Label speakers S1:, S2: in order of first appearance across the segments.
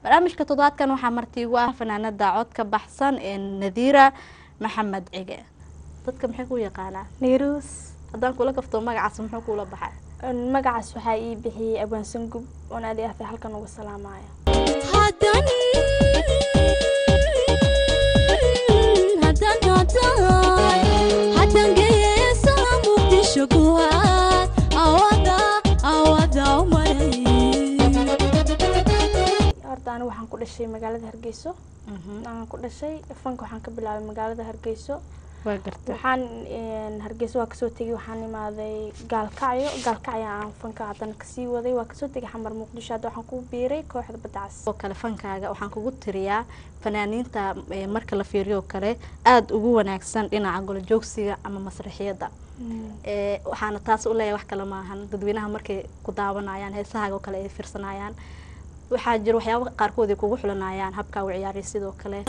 S1: barnaamijka toddobaadkan waxaa marti igu ah fanaanada cod ka baxsan ee nadiira maxamed cige dadka maxay ku yaqaanaa
S2: nairuus
S1: haddaan kula kafto magacaas muxuu kuula baxay
S2: magacaas waxaa ii bixiyey abwaansan gub oon aadi ahday halkan uga salaamaya horta ani waxaan ku dhashay magaalada hargeyso aan ku dhashay fanka waxaan ka bilaabay magaalada hargeyso
S1: waa gartay
S2: waxaan hargeyso waa kasoo tegay waxaan imaaday gaalkacyo gaalkacyo aan fanka haddana kasii waday waa kasoo tegay xamar muqdisho hadda waxaan ku biiray kooxda badacas
S1: oo kale fankaaga waxaan kugu tiriyaa fanaaniinta ee marka la fiiriyo kale aada ugu wanaagsan dhinaca golojoogsiga ama masraxiyadda ee waxaana taas u leeyahay wax kale maahan dadweynaha markay ku daawanayaan heesahaaga oo kale ay fiirsanayaan waxaa jira waxyaaba qaarkood ay kugu xulanayaan habkaa u ciyaaraya sidoo kale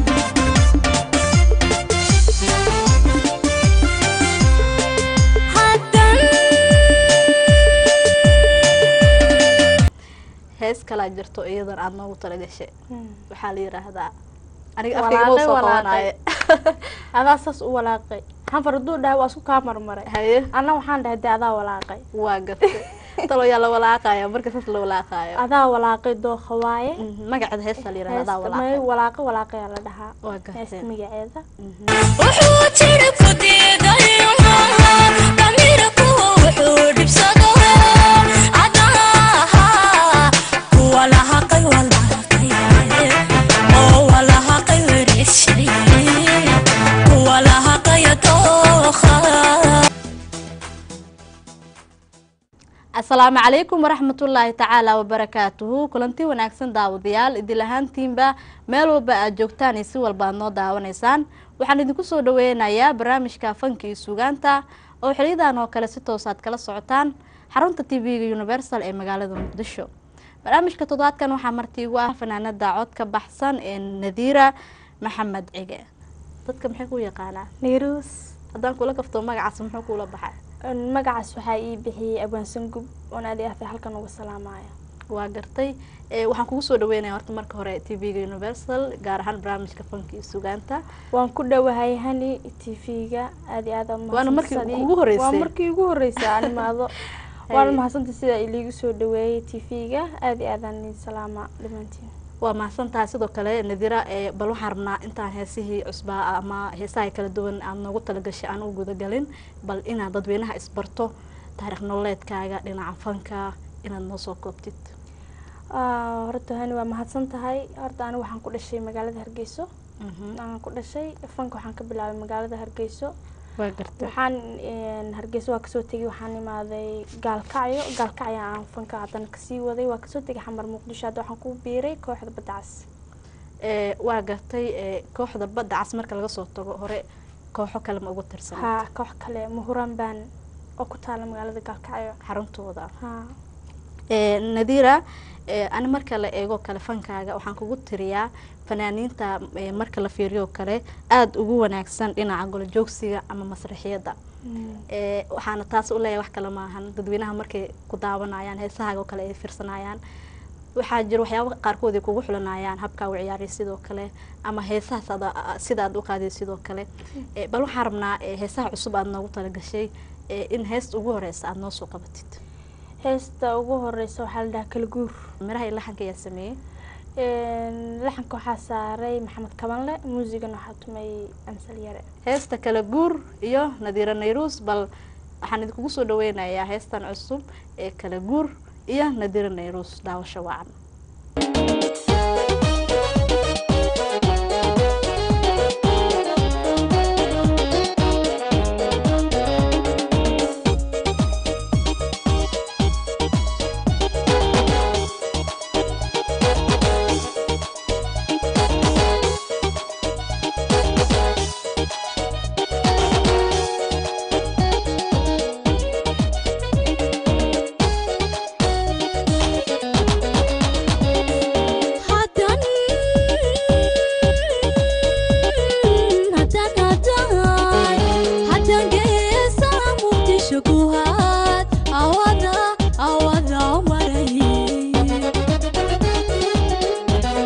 S1: hees kalaa jirto iyadan aada noogu talagashay waxaa la yiraahdaa aniga afkayga ma soo qabanaaye
S2: adaa saas u walaaqay xanfar hadduu dhahay waa isku kaa marmaray
S1: haye
S2: anna waxaan dhahay dee adaa walaaqay
S1: waa gartay talo yaa la walaaqaya marka saas la walaaqaayo
S2: adaa walaaqay dooqa waaye
S1: magaceeda heestaa la yirahda adaa
S2: may
S1: walaaqay
S2: walaaqo walaaqayaa la dhahaa
S1: waa
S2: heesta
S1: gartay
S2: magaceeda
S3: wuxuu jiri ku diidayo damiira kuwa wuxuu dhibsado cadaha kuwa lahaqay walaqay oo walahaqay wereshay kuwa lahaqaya dooqa
S1: asalaamu calaykum waraxmatullaahi tacaala wabarakaatuhu kulanti wanaagsan daawadayaal idil ahaantiinba meel walba aad joogtaan iyo si walba aad noo daawanaysaan waxaan idinku soo dhaweynayaa barnaamijka fanka iyo suugaanta oo xiliyadan oo kale si toos aad kala socotaan xarunta t v-ga universal ee magaalada muqdisho barnaamijka toddobaadkan waxaa marti igu ah fanaanada cod ka baxsan ee nadiira maxamed cige dadka maxay ku yaqaanaa
S2: nairuus
S1: haddaan kula kafto magacaas muxuu kuula baxay
S2: magacaas waxaa ii bixiyey abwaansan gub oon aadi ahday halkan uga salaamaya
S1: waa gartay ee waxaan kugu soo dhaweynaya horta marka hore t v-ga universal gaar ahaan barnaamijka fanka iyo sugaanta
S2: waan ku dhowahay hani t v-ga aadi aad aad
S1: Waana markii
S2: mahadsantahay.
S1: ugu horeysay.
S2: waa markii ugu horeysay aan imaado waana mahadsantay sida iliigu soo dhaweeyey t v-ga aadi aadaan idin salaama dhimantiin
S1: waa mahadsan tahay sidoo kale nadira ee bal waxaan rabnaa intaan heesihii cusbaa ama heesaha kala duwan aad noogu talagashay aan u gudagalin bal inaad dadweynaha isbarto taariikh nololeedkaaga dhinaca fanka inaad noo soo koobtid
S2: Ah, horta hani waa mahadsan tahay horta ani waxaan ku dhashay magaalada hargeyso aan ku dhashay fanka waxaan ka bilaabay magaalada hargeyso
S1: waa gartay
S2: waxaan een, hargeysa waa kasoo tegay waxaan imaaday gaalkacyo gaalkacyo aan fanka haddana kasii waday waa kasoo tegay xamar muqdisho hadda waxaan ku biiray kooxda badacas
S1: ee waa gartay ee kooxda badda cas marka laga soo tago hore kooxo kale ma ugu tirsan
S2: haa koox kale muhuran baan oo ku taala magaalada gaalkacyo
S1: xaruntooda
S2: haa
S1: ee nadira ee ani marka la eego kale fankaaga waxaan kugu tiriyaa fanaaniinta ee marka la fiiriyo kale aada ugu wanaagsan dhinaca golojoogsiga ama masraxiyadda ee waxaana taas u leeyahay wax kale maahan dadweynaha markay ku daawanayaan heesahaaga oo kale ay fiirsanayaan waxaa jira waxyaaba qaarkood ay kugu xulanayaan habkaa u ciyaaraya sidoo kale ama heesahaas aad sida aad u qaaday sidoo kale ee bal waxaan rabnaa ee heesaha cusub aad noogu talagashay ee in heesta ugu horeysa aada noo soo qabatid
S2: heesta ugu horeysa waxaa la dhahaa kala guur
S1: miraha iyo laxanka ayaa sameeyey
S2: Een, laxanka waxaa saaray maxamed kabanle muusigana waxaa tumay amsal yare
S1: heesta kala guur iyo nadiira nayruus bal waxaan idinkugu soo dhaweynayaa heestan cusub ee kala guur iyo nadiira nayruus daawasho wacan
S3: hadan hadan hadan hadan geesa muqdisho ku had awada awada maray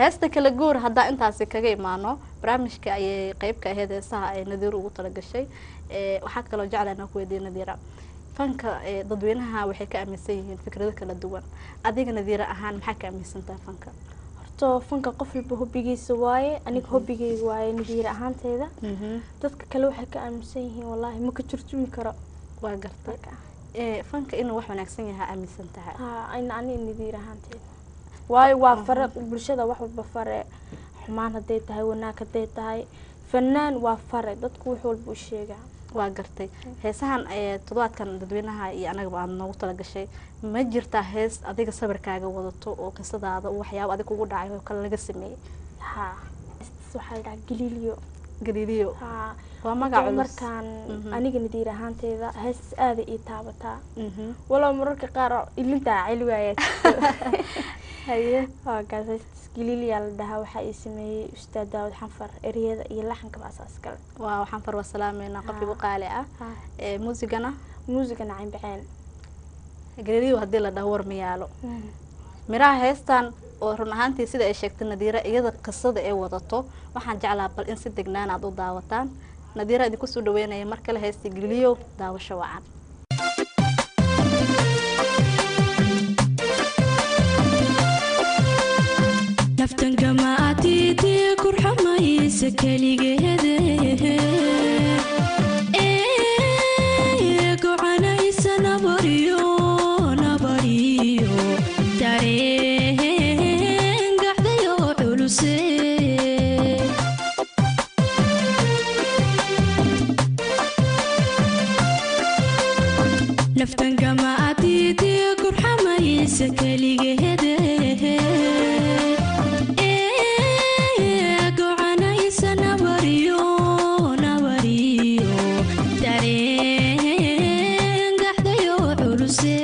S1: heesta kala guur haddaa intaasi kaga imaano barnaamijka ayay qeyb ka ahayd heesaha ay nadiir ugu talagashay ee waxaa kaloo jeclaan aan ku weydiiya nadiira fanka ee dadweynaha waxay ka aaminsan yihiin fikrado kala duwan adiga nadiira ahaan maxaa ka aaminsantaha fanka
S2: horta fanka qof walba hobbigiisa waaye aniga hobbigayga waaye nadiir ahaanteeda dadka kale waxay ka aaminsan yihiin wallaahi ma ka turjumi karo
S1: waa gartay
S2: marka
S1: ee fanka inuu wax wanaagsan yahay aaminsan tahay
S2: haa ayna aniga nadiir ahaanteeda waayo waa fare bulshada wax walba fare xumaan hadday tahay wanaag hadday tahay fanaan waa fare dadku wax walba u sheegaa
S1: waa gartay heesahan ee toddobaadkan dadweynaha iyo anagaba aad noogu talagashay ma jirtaa hees adiga sawirkaaga wadato oo qisadaada oo waxyaabo adig kugu dhacay oo kale laga sameeyey
S2: haa Heestaas waxaa la dhahaa galiilyo
S1: galiiliyo
S2: haa
S1: waa magac
S2: Horta
S1: culus
S2: markaan
S1: Mhm.
S2: aniga nadiir ahaanteeda heestas aada ii taabataa
S1: Mhm.
S2: walow mararka qaar oo ilintaa celi waaya
S1: haye
S2: waa gaas heestas galiilyaa la dhahaa waxaa ii sameeyey ustaad daawud xanfar ereyada iyo laxanka baasaas kale
S1: waa waxaan farwa salaameynaa qof igu qaali ah
S2: haa
S1: ee muusigana
S2: muusiga nacin baceen
S1: galiiliyo haddii la dhaho war miyaalo miraha heestan oo run ahaantii sida ay sheegtay nadiira iyada qisada ay wadato waxaan jeclaa bal in si degnaan aad u daawataan nadiira idinku soo dhaweynaya mar kale heestii galiiliyo daawasho wacan
S3: naftan gamaatiitee kurxamaysa keligeede ee gocanaysa nabariyo nabariyo dareen gacdayo culuse naftan gamaatiitee kurxamaysa keligeede ee gocanaysa nabariyo nabariyo dareen gacdayo culuse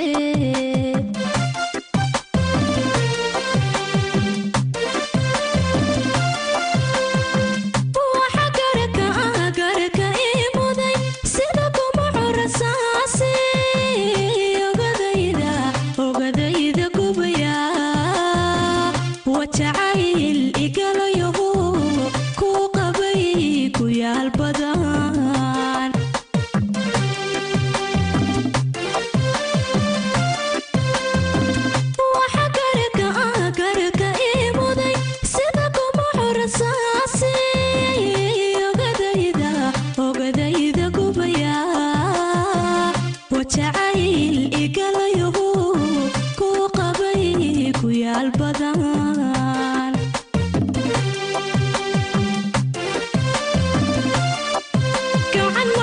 S3: waxa garaka garaka ii muday sida kuma curasaase ogadayda ogadayda gubaya wajacayl igalayahu ku qabay ku yaal badan waxa garaka garaka ii muday sida kuma curasaase ogadayda ogadayda gubaya wajacayl igalayahu ku qabay ku yaal badan gacan ma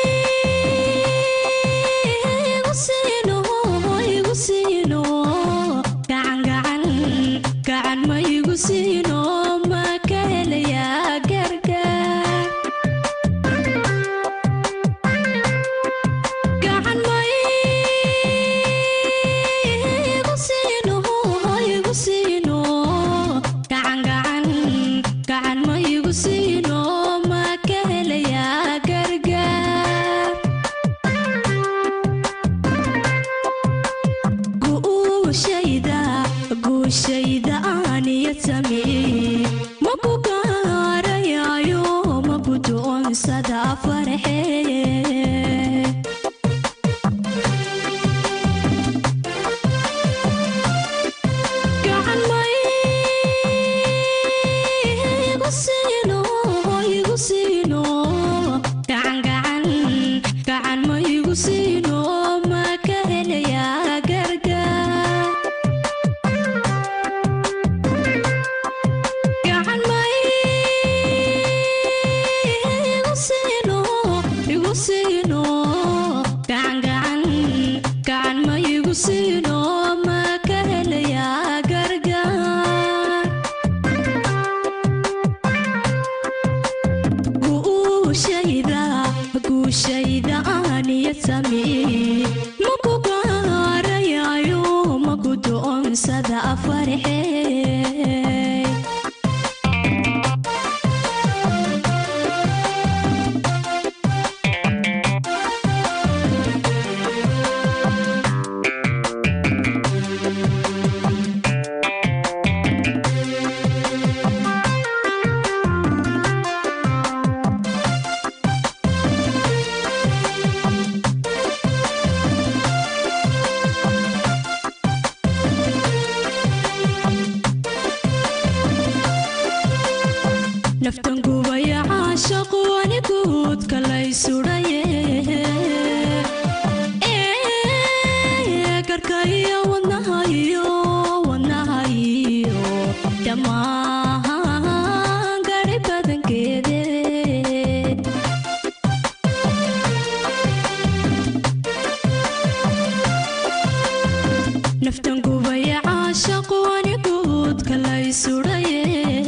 S3: igu siino igu siino gacan gacan gacan ma igu siino ma ka helayaa gargaar gacan ma igu siino igu siino gacan gacan gacan ma igu siino ma ka helayaa gargaar guushayda guushayda aaniya samee ma ku gaarayayo ma ku doonsada farxee gacan ma igu siino igu siino gacan gacan gacan ma igu siino ma ka helayaa gargaar gacan ma igu siino igu siino gacan gacan gacan ma igu siino ma ka helayaa gargaar guushayda guushayda aaniya samee ma ku gaarayayo ma ku doonsada farxee naftan gubaya caashaqu aniguudka lay sudhaye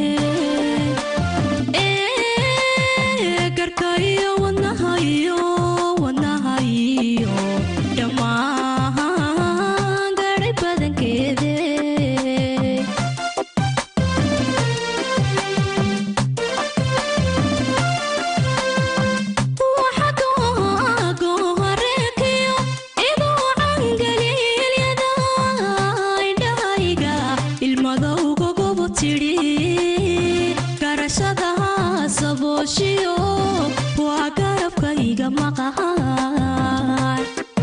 S3: Ee, garka iyo wadnaha iyo wadnaha iyo dhammaan gaadhay badankeede waa garabkayga maqahan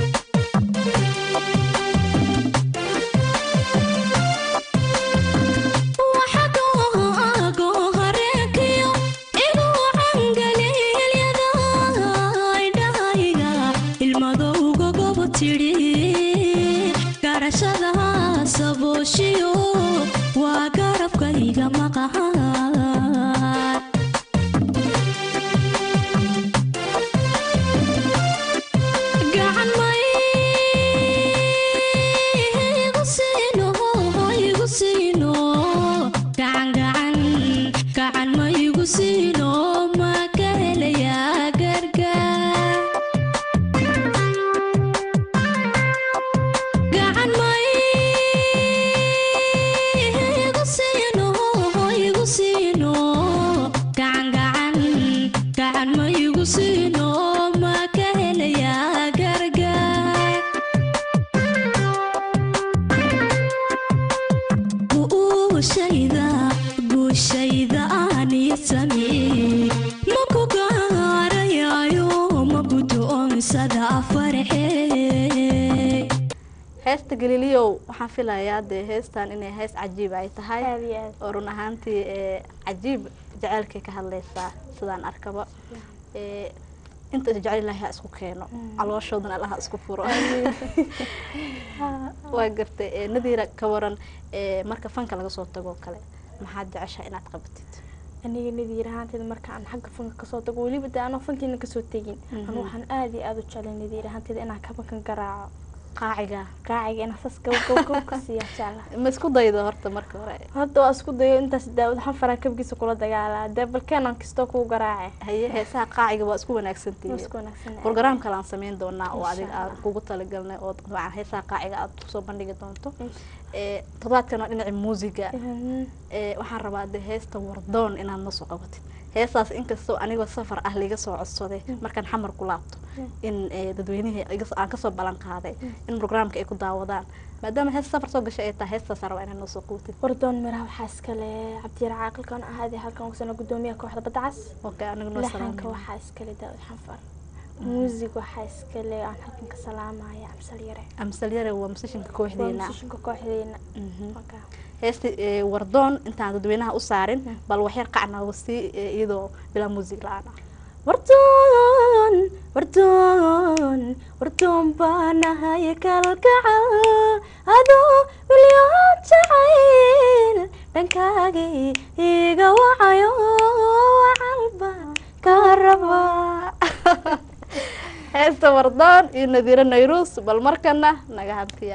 S3: waa garabkayga maqahan gacan maygu siino igu siino gacan gacan gacan maygu siino ma ka helayaa gargaar gacan maygu siino igu siino gacan gacan gacan maygu siino ma ka helayaa gargaar guushayda guushayda aaniya samee ma ku gaarayayo ma guddoonsada farxee
S1: heesta galiliyow waxaan filayaa dee heestan inay hees cajiib ay tahay
S2: aad iyo aad
S1: oo run ahaantii ee cajiib jaceylkay ka hadlaysaa sidaan arkaba ee inta jecel ilaahay ha isku keeno calooshoodan allaha isku furo waa gartay ee nadiira ka waran ee marka fanka laga soo tago kale maxaad jeceshaa inaad qabatid
S2: aniga nadiir ahaanteeda marka aan xagga fanka kasoo tago weliba de anoo fankiina kasoo tegin anu waxaan aad iyo aad u jeclay nadiir ahaanteeda inaan kabankan garaaco
S1: qaaciga
S2: qaaciga inaan sas gabgabgab ka siiya jecla
S1: ma isku daydo horta marka hore
S2: hadda waa isku dayo intaas daawad xanfaran kabgiisa kula dagaalaa dee balkeenan kastoo kuu garaace
S1: haye heesaha qaaciga waa isku wanaagsantihiin
S2: isku wanaagsan
S1: program kale aan sameyn doonaa oo
S2: Insha
S1: adiga aan
S2: Allah.
S1: kugu talagalnay oo dabcan heesaha qaaciga aad kusoo bandhigi doonto ee toddobaadkan waa dhinaca muusiga ee waxaan rabaa de heesta wardoon inaad na soo qabatid heestaas inkastoo anigoo safar ah liga soo codsaday markaan xamar ku laabto in ee, dadweynihii iga- aan kasoo ballan qaaday in programka ay ku daawadaan maadaama hees safar soo gashay ay tahay heestaas rabaa inaad noo soo qabatid
S2: wardoon miraha waxaa iskale cabdiyar caaqilkan ahaade halkan kusana gudoomiyaha kooxda badda cas
S1: okay aniga noo
S2: laxanka
S1: salaamay
S2: waxaa iskale daawad xanfar muusig waxaa iskale aan halkan ka salaamaya amsal yare
S1: amsal yare waa musishinka
S2: waa
S1: kooxdeena
S2: musishinka kooxdeena
S1: Mhm.
S2: Marka,
S1: heesta ee, wardoon intaan dadweynaha u saarin bal waxyar qacnaago sii ee, iyadoo bilaa muusig la-aan ah
S2: wardoon wardoon wardoon baanahay kalgacal adoo milyoon jacayl dhankaagii iga wacayo wacalba ka raba
S1: heesta wardoon iyo nadiiro nayruus bal markana naga hantiya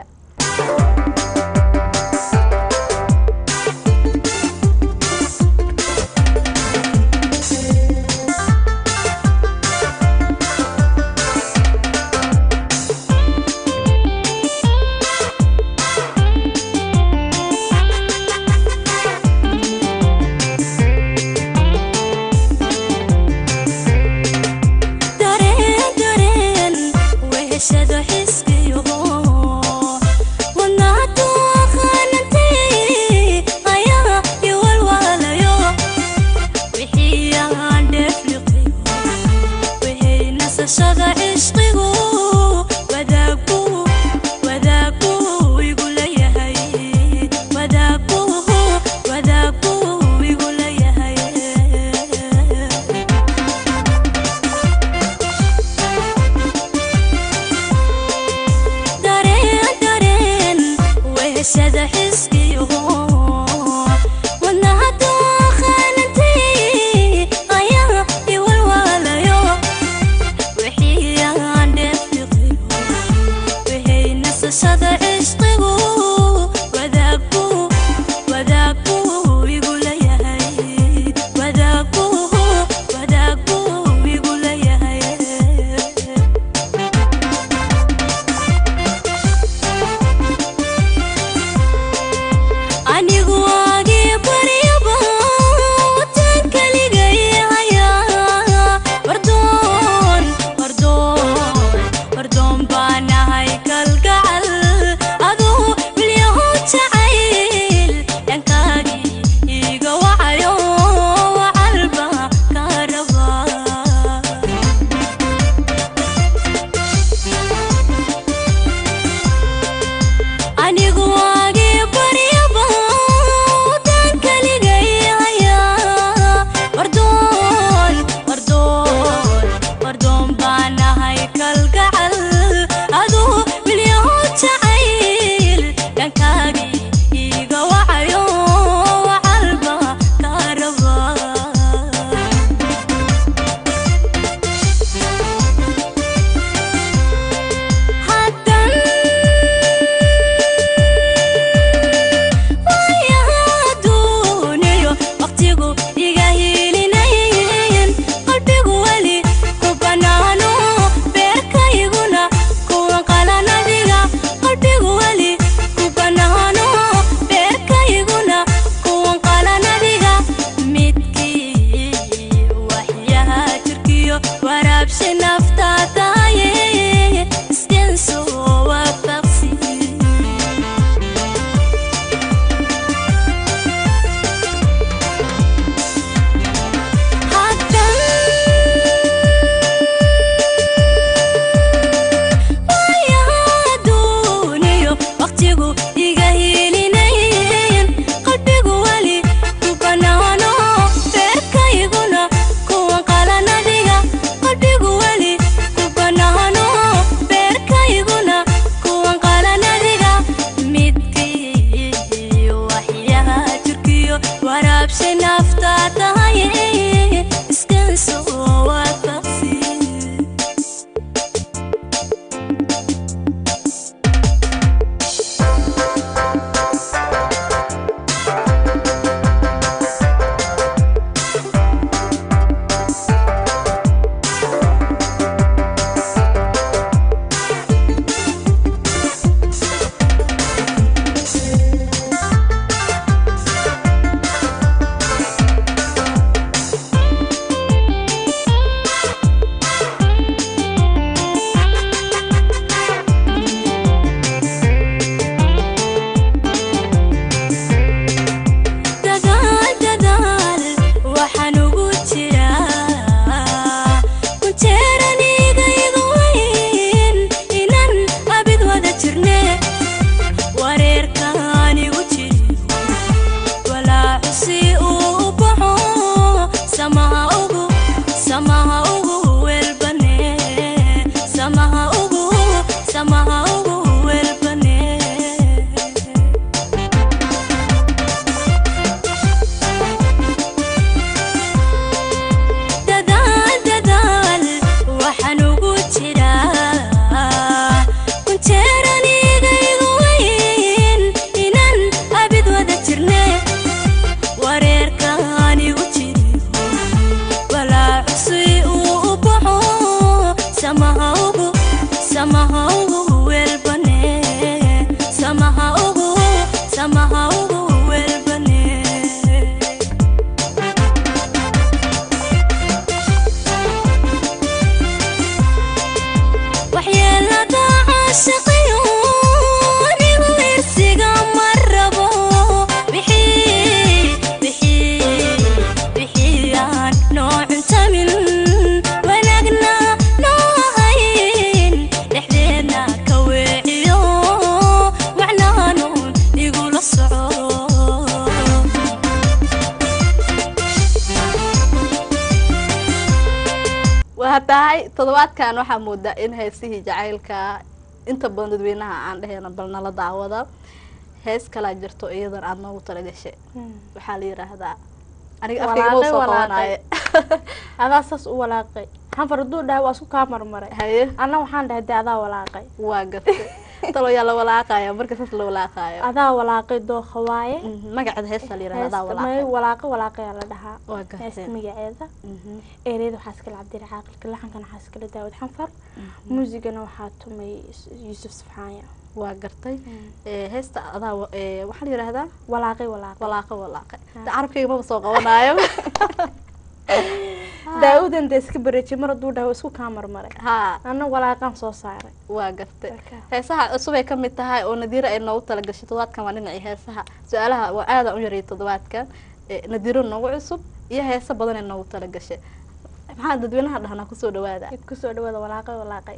S3: dareen dareen weheshado xiskiyo wadnaadu aqaanantay ayaa iwalwaalayo wixii aan dheefliqiyo wixii nasashada cishqigu wadaagu wadaagu igu leeyahay wadaagu wadaagu igu leeyahay dareen dareen weheshada xiskiyo wadnahadu aqaanantay ayaa iwalwaalayo wixii aan dheefliqiyo wixii nasashada cishqigu
S1: tahay toddobaadkan waxaa moodaa in heesihii jacaylka inta badan dadweynaha aan dhehayna bal nala daawada hees kalaa jirto iyadan aada noogu talagashay waxaa la yidhaahdaa aniga afkayga ma
S2: Walaaqay,
S1: soo
S2: walaaqay.
S1: qabanaaye
S2: adaa saas u walaaqay hanfar hadduu dhahay waa isku kaa marmaray
S1: haye
S2: anna waxaan dhahay dee adaa walaaqay
S1: waa gartay talo yaa la walaaqaya marka saas la walaaqaayo
S2: adaa walaaqay dooqa waaye
S1: Mhm, magaceeda heestaa la yidhahda adaa
S2: Heesta- may
S1: walaaqay
S2: walaaqo walaaqayaa la dhahaa
S1: waa
S2: heesta
S1: gartay
S2: magaceeda
S1: Mhm,
S2: ereyada waxaa iskala cabdiri caaqilka laxankana waxaa iskala daawad xanfar muusigana waxaa tumay yuusuf safxaanya
S1: waa gartay Eh, heesta adaa wa- eh, waxaa la yidhaahdaa
S2: walaaqay walaaqay
S1: walaaqo walaaqay de carabkayga maba soo qabanaayo
S2: daa-udan dee iska bareejay mar hadduu dhahay waa isku kaa marmaray
S1: haa
S2: anna walaaqaan soo saaray
S1: waa gartay
S2: Marka.
S1: heesaha cusub ay ka mid tahay oo nadiira ay noogu talagashay toddobaadkan waa dhinacii heesaha su-aalaha waa aada u yarayay toddobaadkan Eh, nadiiro noogu cusub iyo heeso badan ay noogu talagashay maxaa dadweynaha dhahnaa kusoo dhawaada
S2: id kusoo dhawaada walaaqay walaaqay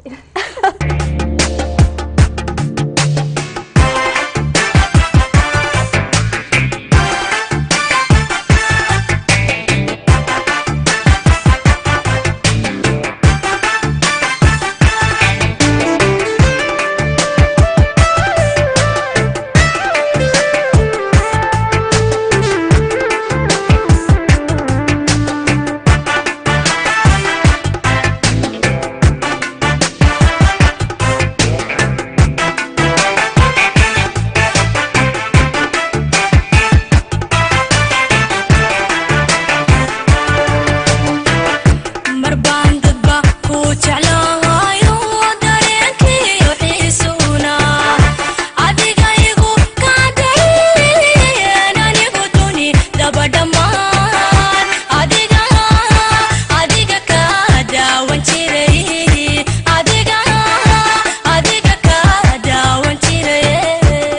S3: mar baan dadba ku jeclaayo dareenkiyo xiisuuna adiga igu kaadayn anigu duni daba dhammaan adiga adiga ka daawan jiray adiga adiga ka daawan jiray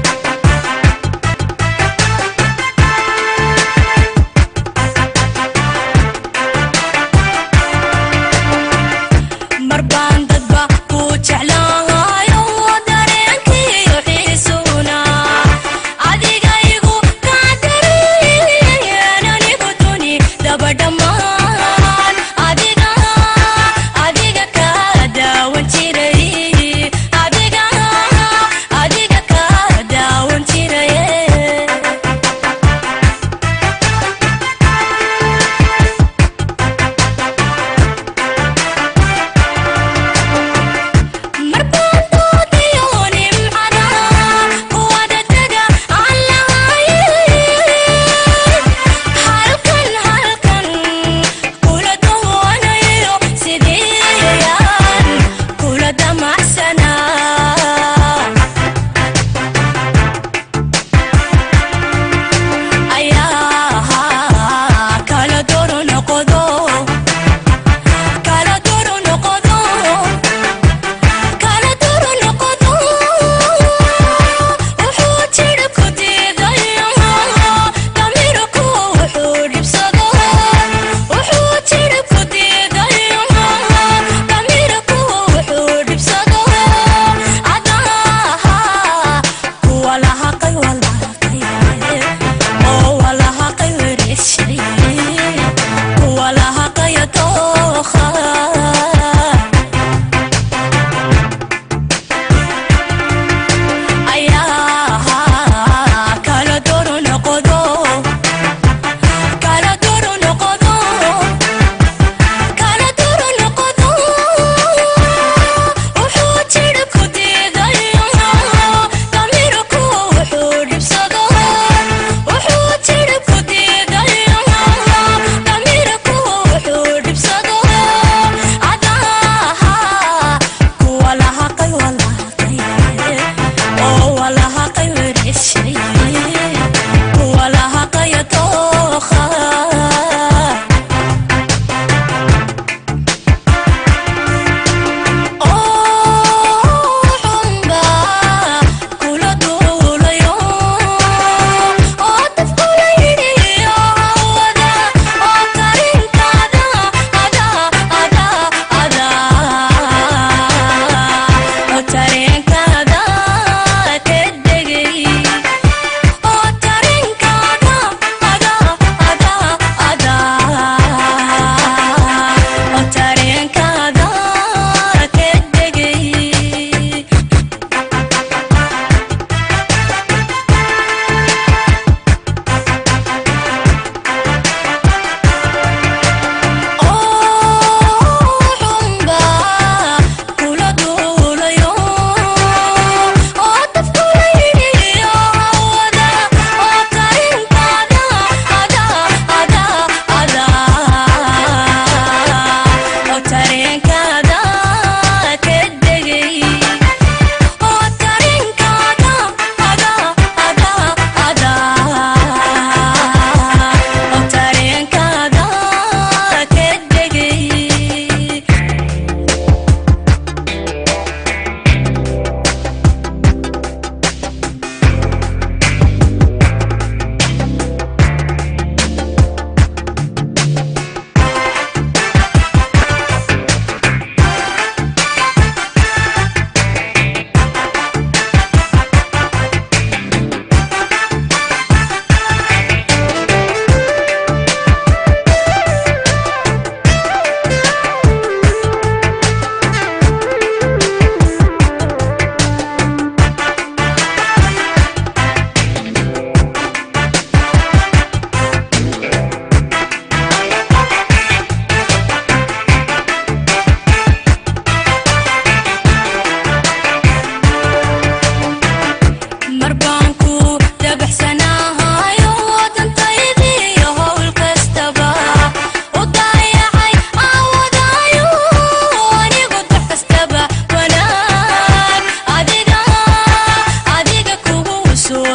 S3: mar baan dadba ku jeclaayo dareenkiyo xiisuuna adiga igu kaadayn anigu duni daba dhammaan adiga adiga ka daawan jiray adiga adiga ka daawan jiray marbaan doodiyo nimcada kuwada taga aan lahayn halkan halkan kula dawanayo sidiyaan kula damacsanaa ayaa kala doro noqdo kala doro noqdo kala duru noqdo wuxuu jidha ku diidayo damirku wuxuu dhibsado wuxuu jidha ku diidayo damirku wuxuu dhibsado adaha kuwa lahaqay walaqay oo walahaqay wereshay kuwa lahaqaya dookha ayaa kala doro noqdo kala doro noqdo kala doro noqdo wuxuu jidha ku diidayo damirku wuxuu dhibsado wuxuu jidha ku diidayo damirku wuxuu dhibsado adaha kuwa lahaqay walaqay oo walahaqay wereshay kuwa lahaqaya dookha oo xunba kula duulayo oo dafkula yidhiyo hawada oo tarinkaada ada ada ada oo tarinkaada ka degay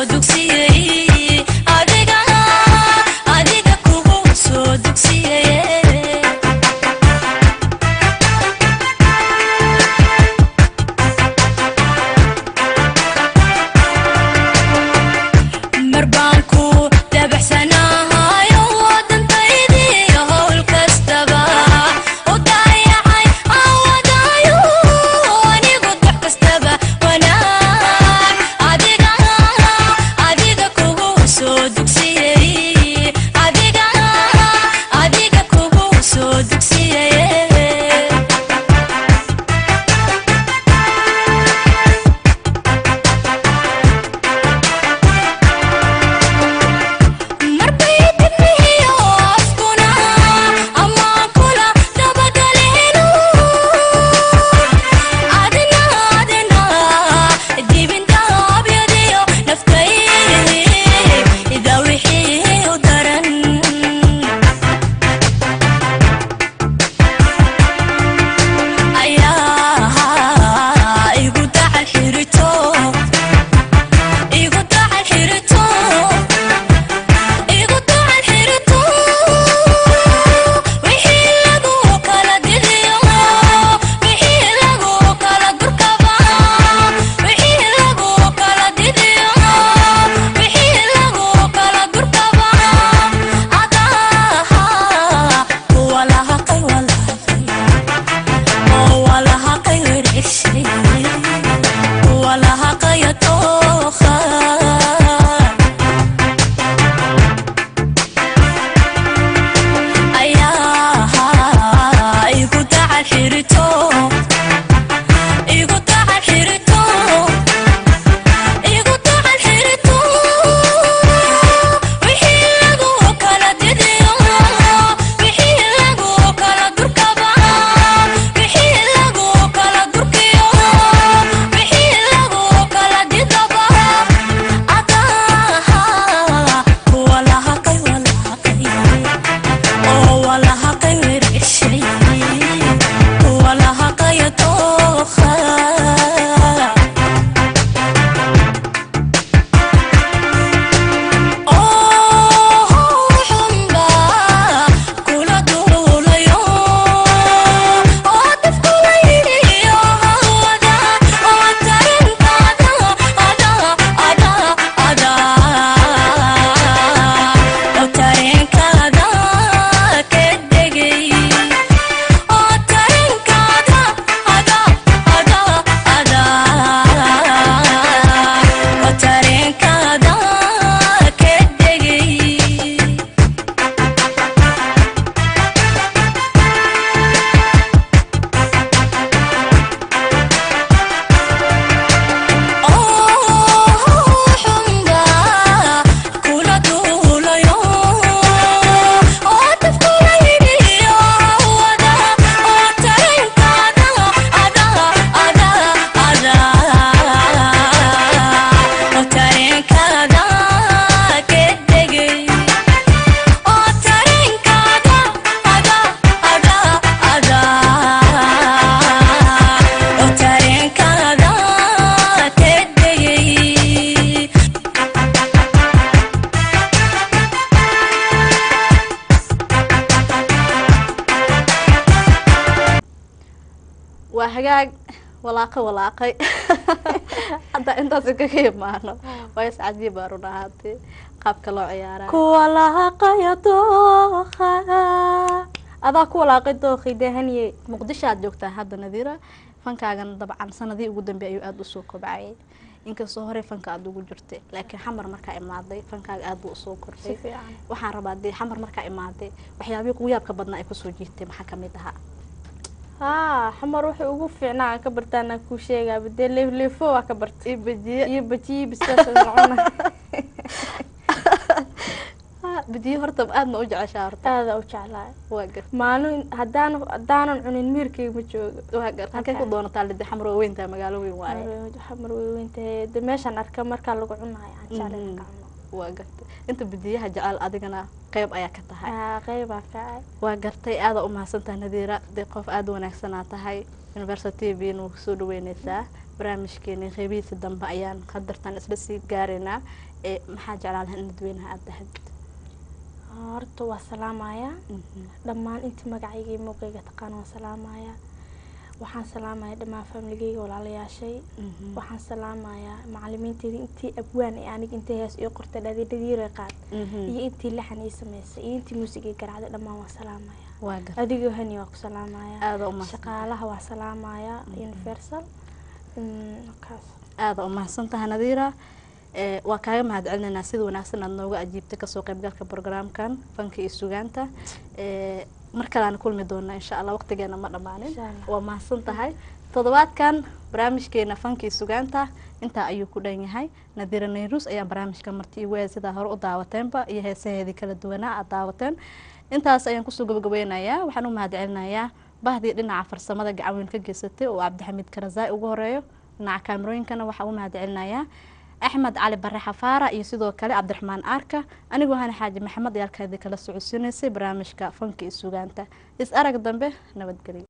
S3: dugsiyey adiga adiga kugu soo dugsiyey mar baan ku dabaxsanahayo wadantaydiiyo howl kastaba u dayacay awadaayo anigu dox kastaba wanaag adiga adiga kugu soo dugsiyey adiga adiga kugu soo dugsiyey marbay dibnihiyo afkuna amaan kula dabagaleenu adina adina dibindaabyadiyo naftay ida wixii u daran ayaa igu dacal xirito igu dacal xirito igu dacal xirito wixii lagu kala didiyo wixii lagu kala durkaba wixii lagu kala didiyo wixii lagu kala durkaba adaha kuwa lahaqay walahaqay oo walahaqay wereshay kuwa lahaqaya tooqa ayaa igu dacal xirito igu dacal xirito igu dacal xirito wixii lagu kala didiyo wixii lagu kala durkaba wixii lagu kala durkiyo wixii lagu kala didaba adaha kuwa lahaqay walahaqay oo walahaqay wereshay kuwa lahaqaya tooqa oo xunba kula duulayo oo dafkula yidhiyo hawada oo tarankaada ada ada ada oo tareenkaada ka degay oo tareenkaada ada ada ada oo tareenkaada ka degay oo xunba kula duulayo oo dafkula yidhiyo hawada oo tareenkaada ada ada ada oo tareenkaada ka degay oo tareenkaada ada ada ada oo tareenkaada ka degay
S1: waa hagaag walaaqo walaaqay hadda intaas kaga imaano waa iscajiib baa run ahaatee qaabka loo ciyaaraa
S2: kuwa lahaqaya dooqa adaa ku walaaqay dooqi dehaniye
S1: muqdisho aad joogtaa hadda nadiira fankaagan dabcan sanadii ugu dambe ayuu aada usoo kobcayay inkastoo horey fanka aada ugu jirtay laakiin xamar markaa imaaday fankaaga aada buu usoo
S2: si
S1: kordhay
S2: fiican
S1: waxaan rabaa dee xamar markaa imaaday waxyaabihii kugu yaabka badnaa ay kusoo jiirtay maxaa kamid ahaa
S2: haa xamar wuxuu ugu fiicnaa aan ka bartaana kuu sheegaaba dee leefleefo waa ka bartay
S1: iyo bajiye
S2: iyo bajiyi biskaas cuna
S1: bajiye horta aad ma u jeceshaa horta
S2: aada u jeclaay
S1: waa gar
S2: maalin haddaan haddaanan cunin miirkayga ma joogo
S1: waa gar halkay ku doonataa lide xamar waa weyntaa magaalo weyn waaye
S2: xamar way weyntahay de meeshaan arka markaa lagu cunayo aan jeclay
S1: Mhm.
S2: markaa cuno
S1: waa gartay inta bajiyaha jecel adigana qeyb ayaa ka tahay
S2: aa qeybaa ka ah
S1: waa gartay aada u mahadsantahay nadiira dee qof aada u wanaagsanaa tahay university b nu soo dhaweyneysaa barnaamijkeeni qeybihiisa dambe ayaan hadartan isla sii gaaraynaa ee maxaa jeclaan lahaa in dadweynaha aada dahad
S2: horta waa salaamayaa dhammaan intii magacayga iyo muuqayga taqaan waan salaamayaa waxaan salaamayaa dhammaan familigeyga walaalayaashay waxaan salaamayaa macalimiinteedii intii abwaan ee aniga intay hees ii qortay dhadiidhadiire qaad iyo intii laxan ii samaysay iyo intii muusig ii garaacday dhammaan waan salaamayaa
S1: waa gar
S2: adigoo hani waa ku salaamayaa
S1: aada umahadsan
S2: shaqaalaha waa salaamayaa universal Mm, kaas
S1: aada u mahadsantaha nadiira ee waa kaaga mahadcelinaynaa sida wanaagsan aad nooga ajiibtay kasoo qaybgalka programkan fanka iyo sugaanta ee mar kaleaan kulmi doonaa insha allah waqtigeena ma dhammaanin
S2: Insha Allah.
S1: waa mahadsan tahay toddobaadkan barnaamijkeena fanka iyo sugaanta intaa ayuu ku dhan yahay nadiira nayrus ayaa barnaamijka marti igu ee sidaa hore u daawateenba iyo heesaheedii kala duwanaa aad daawateen intaas ayaan kusoo gabagabeynayaa waxaan u mahadcelinayaa bahdii dhinaca farsamada gacanweyn ka geysatay oo cabdixamiid karazaai ugu horeeyo dhinaca kaamirooyinkana waxaa u mahadcelinayaa axmed cali bare xafaara iyo sidoo kale cabdiraxmaan aarka anigoo hana xaaji maxamed ayaalkaadii kala socodsiinaysay barnaamijka fanka iyo sugaanta is arag dambe nabadgelyo